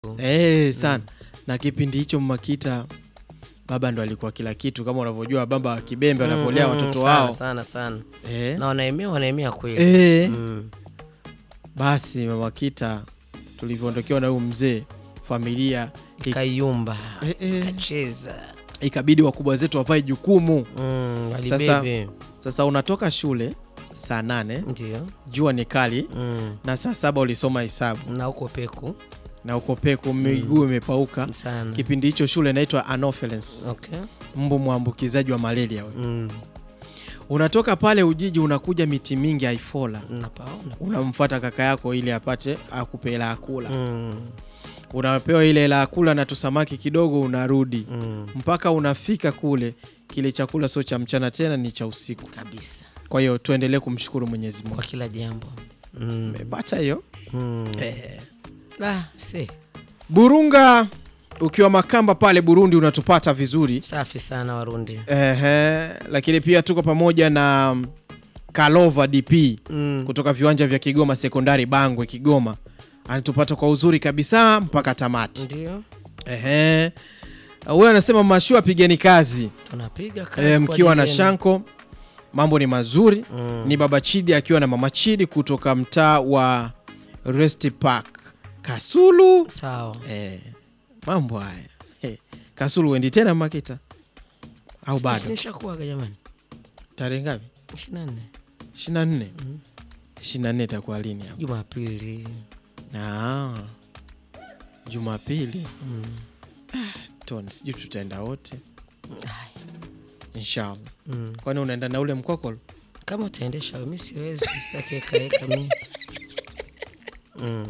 Eh, sana na kipindi hicho Mmakita baba ndo alikuwa kila kitu, kama unavyojua baba wa Kibembe wanavyolea Mm, mm, watoto sana, wao sana sana eh. na wanaemea wanaemea kweli Eh. Mm. Basi mama Kita tulivyoondokewa na huyu mzee, familia ik- Kayumba eh, eh, kacheza ikabidi wakubwa zetu wavae jukumu. mm, Sasa- walibebe Sasa unatoka shule saa nane, ndio jua ni kali, mm. na saa saba ulisoma hesabu na huko peku na uko peku, miguu imepauka. sana Kipindi hicho shule inaitwa Anopheles, okay. mbu mwambukizaji wa malaria. we. mm. Unatoka pale Ujiji unakuja miti mingi Aifola, napaona unamfuata kaka yako ili apate akupe hela ya kula. mm. Unapewa ile hela ya kula na tusamaki kidogo, unarudi mm. mpaka unafika kule, kile chakula sio cha mchana tena, ni cha usiku. kabisa Kwa hiyo tuendelee kumshukuru Mwenyezi Mungu. kwa kila jambo mm. Umepata hiyo mm. eh. ah, si Burunga ukiwa Makamba pale Burundi unatupata vizuri safi sana Warundi ehe, lakini pia tuko pamoja na mm, Kalova DP mm. kutoka viwanja vya Kigoma Sekondari Bangwe Kigoma, anatupata kwa uzuri kabisa mpaka tamati. ndio Ehe, huyo anasema mashua, pigeni kazi tunapiga kazi e, kwa mkiwa na ajili yenu. Shanko, mambo ni mazuri. mm. Ni baba Chidi akiwa na mama Chidi kutoka mtaa wa Rest Park Kasulu. sawa Eh, mambo haya eh, Kasulu wendi tena Makita au Si- bado? sinishakuaga jamani Tarehe ngapi? ishirini na nne 24 Mhm. 24 itakuwa lini hapo? Jumapili Ah, Jumapili mm. ton, sijui tutaenda wote Ai, inshallah. mm. Kwani unaenda na ule mkokolo? kama utaendesha mi siwezi sitakiekaeka mi mm.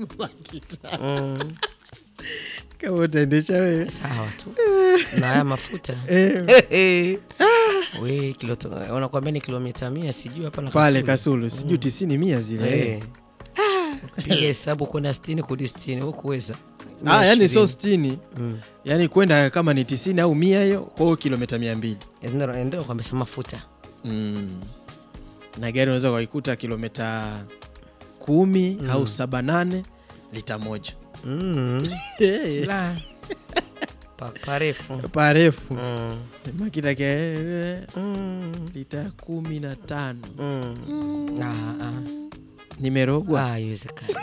mm. Kama utaendesha wewe sawa tu na haya mafuta eh, we kiloto unakwambia ni kilomita mia sijui hapa na pale Kasulu. Kasulu sijui tisini mia zile Eh. piga hesabu kwenda stini kudi stini hukuweza ah, yani sio sitini Mm. yani kwenda kama ni tisini au mia hiyo kwa hiyo kilomita mia mbili Ndio- ndio kwambia sa mafuta mm. na gari unaweza kuikuta kilomita kumi Mm. au saba nane lita moja mm. La. Pa- parefu parefu mm. makita ke Mm. lita kumi na tano Mm. Ah, ah. nimerogwa Ah, haiwezekani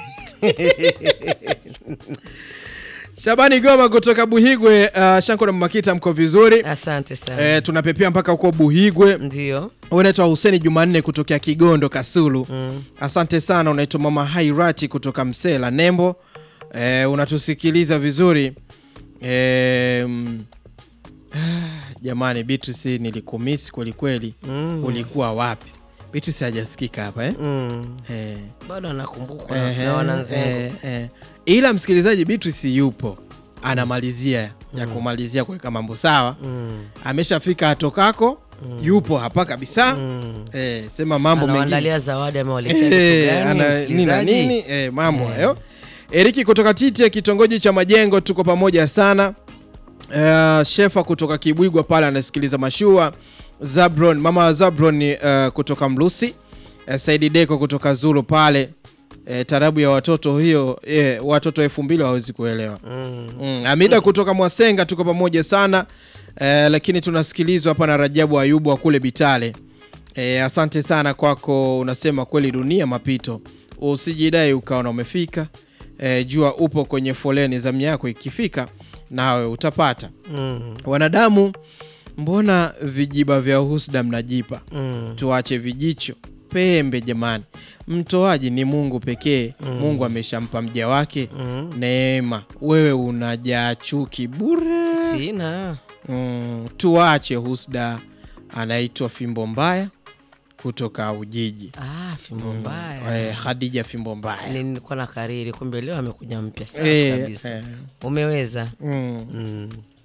Shabani Goma kutoka Buhigwe. Uh, Shanko na Makita, mko vizuri? asante sana Eh, tunapepea mpaka huko Buhigwe. ndio Unaitwa Huseni Jumanne kutokea Kigondo Kasulu. mm. Asante sana. Unaitwa Mama Hairati kutoka Msela Nembo. Eh, unatusikiliza vizuri eh, mm, jamani, Beatrice nilikumisi kweli kweli. Mm. Ulikuwa wapi? Beatrice hajasikika hapa eh? Mm. Eh. bado anakumbukwa na- Ehe, na wananzengo eh, eh. Ila msikilizaji, Beatrice yupo anamalizia ya kumalizia kuweka mambo sawa, Mm. ameshafika atokako, yupo hapa kabisa Mm. eh, sema mambo mengine anawaandalia zawadi amewaletea kitu Eh, gani ana- nini na msikilizaji? nini eh, mambo hayo. Eriki kutoka Tite kitongoji cha Majengo, tuko pamoja sana. Uh, Shefa kutoka Kibwigwa pale anasikiliza mashua. Zabron, mama wa Zabron uh, kutoka Mlusi. Uh, Saidi Deko kutoka Zulu pale. Uh, tarabu ya watoto hiyo eh, watoto elfu mbili hawezi kuelewa. Mm. Mm, Amida kutoka Mwasenga tuko pamoja sana eh, lakini tunasikilizwa hapa na Rajabu Ayubu wa kule Bitale. Eh, asante sana kwako, unasema kweli dunia mapito, usijidai ukaona umefika. Eh, jua upo kwenye foleni, zamu yako ikifika nawe utapata. Mm. Wanadamu, mbona vijiba vya husda mnajipa? Mm. Tuache vijicho pembe jamani, mtoaji ni Mungu pekee. Mungu ameshampa mja wake Mm. neema, wewe unajaa chuki bure. sina Mm, tuache husda. Anaitwa Fimbo Mbaya kutoka Ujiji. ah, fimbo mbaya Eh, Khadija Fimbo Mbaya. Ni- nilikuwa na kariri kumbe leo amekuja mpya safi Eh, kabisa eh, umeweza mm. mm.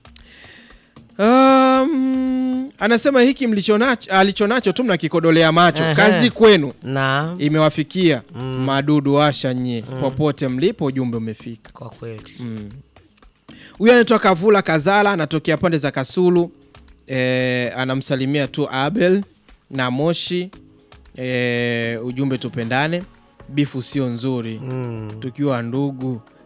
Um, anasema hiki mlichonacho alichonacho tu mnakikodolea macho. Ehe. Kazi kwenu na imewafikia Mm. madudu asha nyie, popote mlipo, ujumbe umefika. kwa kweli Mm. Huyu anaitwa Kavula Kazala, anatokea pande za Kasulu. E, anamsalimia tu Abel na Moshi. E, ujumbe tupendane, bifu sio nzuri, mm. tukiwa ndugu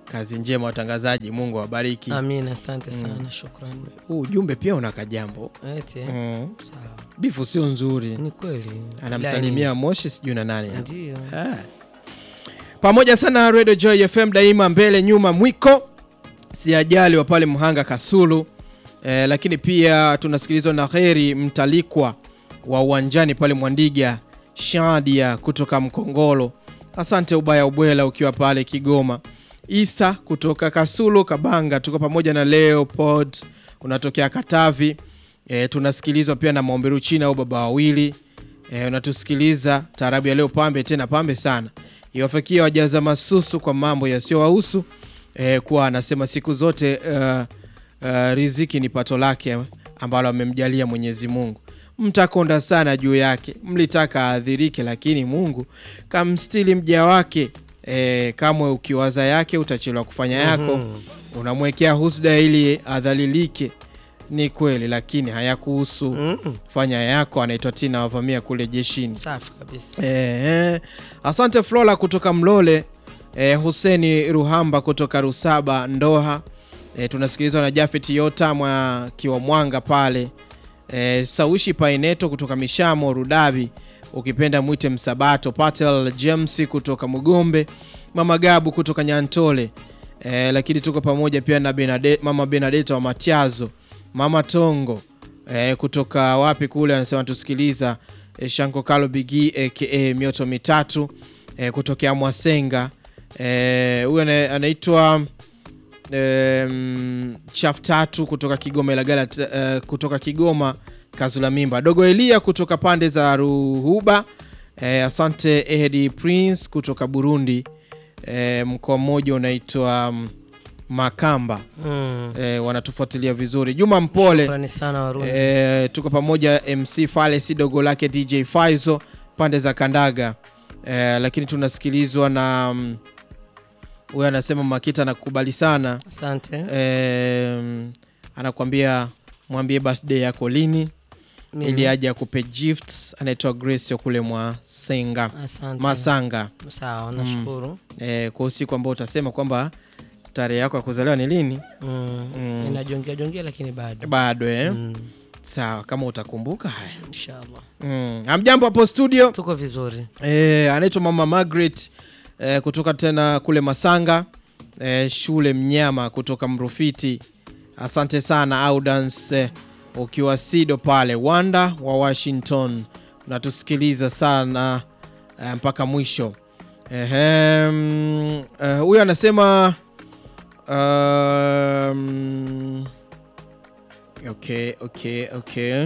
kazi njema watangazaji mungu awabariki Amina, asante sana, shukrani. huu ujumbe pia una kajambo Eti, mm. sawa. bifu sio nzuri Ni kweli. anamsalimia moshi sijui na nani hapa. Ndio. Ah. pamoja sana Radio Joy FM daima mbele nyuma mwiko si ajali wa pale Mhanga Kasulu eh, lakini pia tunasikilizwa na Heri Mtalikwa wa uwanjani pale Mwandiga Shadia kutoka Mkongolo asante ubaya ubwela ukiwa pale Kigoma Isa kutoka Kasulu Kabanga tuko pamoja na Leopold unatokea Katavi e, tunasikilizwa pia na Maomberu China au baba wawili e, unatusikiliza taarabu ya leo pambe tena pambe sana iwafikia wajaza masusu kwa mambo yasiyowahusu e, kuwa anasema siku zote uh, uh, riziki ni pato lake ambalo amemjalia Mwenyezi Mungu mtakonda sana juu yake mlitaka aadhirike lakini Mungu kamstili mja wake e, kamwe ukiwaza yake utachelewa kufanya yako unamwekea husda ili adhalilike ni kweli lakini hayakuhusu Mm. fanya yako anaitwa tina wavamia kule jeshini Safi kabisa. Eh, asante Flora kutoka Mlole, eh, Huseni Ruhamba kutoka Rusaba Ndoha. Eh, tunasikilizwa na Jafet Yota mwa kiwa Mwanga pale. Eh, Saushi Paineto kutoka Mishamo Rudabi, ukipenda mwite Msabato. Patel James kutoka Mugombe, Mama Gabu kutoka Nyantole. Eh, lakini tuko pamoja pia na Benade, Mama Benadeta wa Matiazo, Mama Tongo eh, kutoka wapi kule anasema tusikiliza eh, Shanko Kalo Bigi aka mioto mitatu eh, kutokea Mwasenga eh, huyu ana- anaitwa em, chaf tatu kutoka Kigoma Ilagala t- eh, kutoka Kigoma Kazula Mimba Dogo Elia kutoka pande za Ruhuba eh, asante Edi Prince kutoka Burundi eh, mkoa mmoja unaitwa mm, Makamba Mm. eh, wanatufuatilia vizuri Juma Mpole Shukrani sana Warundi. E, tuko pamoja MC Fale si dogo lake DJ Faizo pande za Kandaga e, lakini tunasikilizwa na mm, huyo anasema Makita anakubali sana Asante. e, mm, anakuambia mwambie birthday yako lini Mimi. ili aje akupe gifts. Anaitwa Grace kule mwa Senga Asante. Masanga Sawa, nashukuru. e, kwa usiku ambao utasema kwamba tarehe yako ya kuzaliwa ni lini Mm. Mm. Ninajongea jongea lakini bado. bado eh? Mm. Sawa, kama utakumbuka haya. Inshallah. Mm. Amjambo hapo studio. Tuko vizuri. E, anaitwa mama Margaret e, kutoka tena kule Masanga e, shule Mnyama kutoka Mrufiti. Asante sana Audans e, ukiwa Sido pale Wanda wa Washington, unatusikiliza sana e, mpaka mwisho. Ehem, e, huyu anasema um, okay, okay, okay.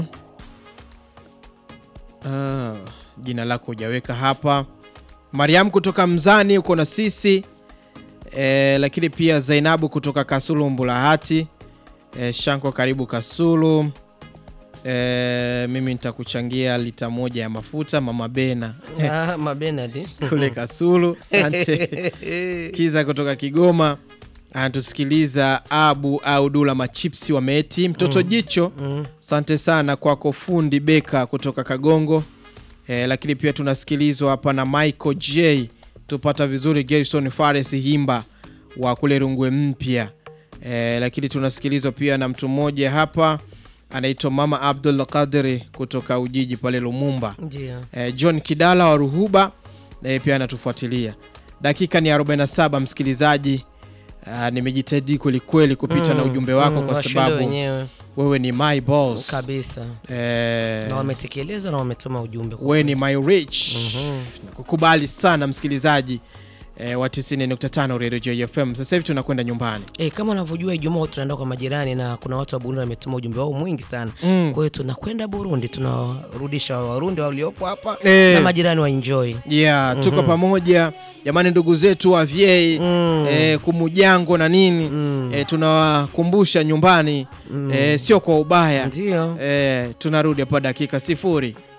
Ah, jina lako hujaweka hapa. Mariam kutoka Mzani uko na sisi e, lakini pia Zainabu kutoka Kasulu Mbulahati e, Shanko karibu Kasulu e, mimi nitakuchangia lita moja ya mafuta mama Bena Ah, Mabenadi. kule Kasulu. Asante Kiza kutoka Kigoma anatusikiliza. Abu au Dula machipsi wa Meti mtoto jicho Mm. Asante sana kwako fundi Beka kutoka Kagongo e, lakini pia tunasikilizwa hapa na Michael J tupata vizuri Gerson Fares Himba wa kule Rungwe Mpya e, lakini tunasikilizwa pia na mtu mmoja hapa anaitwa Mama Abdul Qadri kutoka Ujiji pale Lumumba Ndio. e, John Kidala wa Ruhuba naye pia anatufuatilia. Dakika ni 47 msikilizaji. Uh, nimejitahidi kwelikweli kupita na ujumbe wako Mm, kwa washinde sababu wenyewe wewe ni my boss kabisa eh, na wametekeleza na wametuma ujumbe kwa wewe ni my rich Mhm. kukubali sana msikilizaji eh, wa 90.5 Radio Joy FM. Sasa hivi tunakwenda nyumbani. Eh, kama unavyojua Ijumaa huwa tunaenda kwa majirani na kuna watu wa Burundi wametuma ujumbe wao mwingi sana. Mm. Kwa hiyo tunakwenda Burundi, tunawarudisha Warundi waliopo hapa Eh. na majirani wa enjoy. Yeah, tuko pamoja jamani, ndugu zetu wa vyei Mm. eh, kumujango na nini Mm. eh, tunawakumbusha nyumbani eh, sio kwa ubaya Ndio. eh, tunarudi hapa dakika sifuri